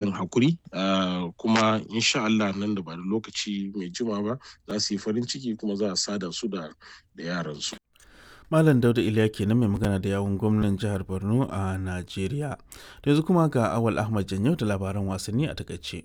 yin hakuri kuma insha Allah nan da ba da lokaci mai jima ba za su yi farin ciki kuma za a sada su da yaransu. Malam Dauda Iliya kenan mai magana da yawun gwamnan jihar Borno a Najeriya. yanzu kuma ga Awal Ahmad Janyau da labaran wasanni a takaice.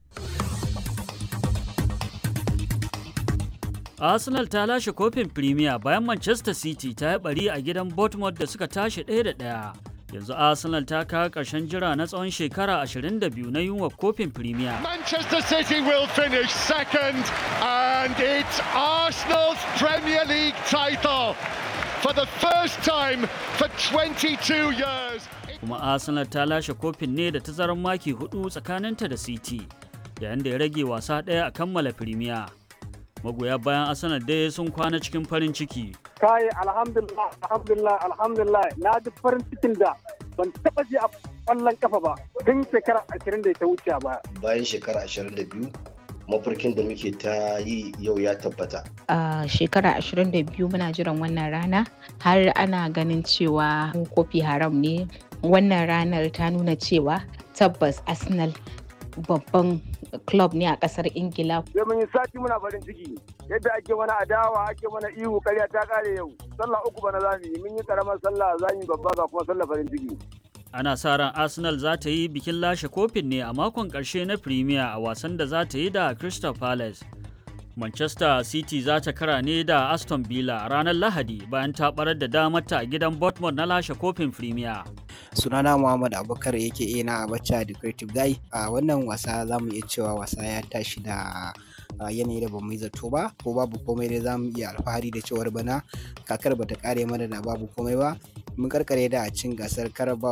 Arsenal ta lashe kofin Premier bayan Manchester City ta yi bari a gidan Bournemouth da suka tashi ɗaya da ɗaya. Yanzu Arsenal ta kawo ƙarshen jira na tsawon shekara 22 na yunwa kofin Premier. Manchester City will finish second and it's Arsenal's Premier League title for the first time for 22 years. Kuma Arsenal ta lashe kofin ne da tazarar maki hudu tsakaninta da City, yayin da ya rage wasa ɗaya a kammala Premier. magoya bayan arsenal dai sun kwana cikin farin ciki kai alhamdulillah alhamdulillah alhamdulillah na ji farin cikin da ban taba ji a kwallon kafa ba tun shekara ashirin da ta wuce ba bayan shekara ashirin da biyu mafarkin da muke ta yi yau ya tabbata a shekara ashirin da biyu muna jiran wannan rana har ana ganin cewa kofi haram ne wannan ranar ta nuna cewa tabbas arsenal babban club ne a kasar ingila sai mun yi sati muna farin ciki yadda ake mana adawa ake mana ihu karya ta kare yau sallah uku bana za mu yi mun yi karamar sallah za mu yi babba ga kuma sallah farin ciki ana sa ran arsenal za ta yi bikin lashe kofin ne a makon karshe na premier a wasan da za ta yi da crystal palace manchester city za ta kara ne da aston villa a ranar lahadi bayan ta barar da damarta a gidan bournemouth na lashe kofin premier sunana muhammad abubakar yake na abacha the creative guy a wannan wasa za mu iya cewa wasa ya tashi da yanayi da bamu yi zato ba ko babu komai dai za mu iya alfahari da cewar bana kakar bata kare mana da babu komai ba mun karkare da cin gasar karaba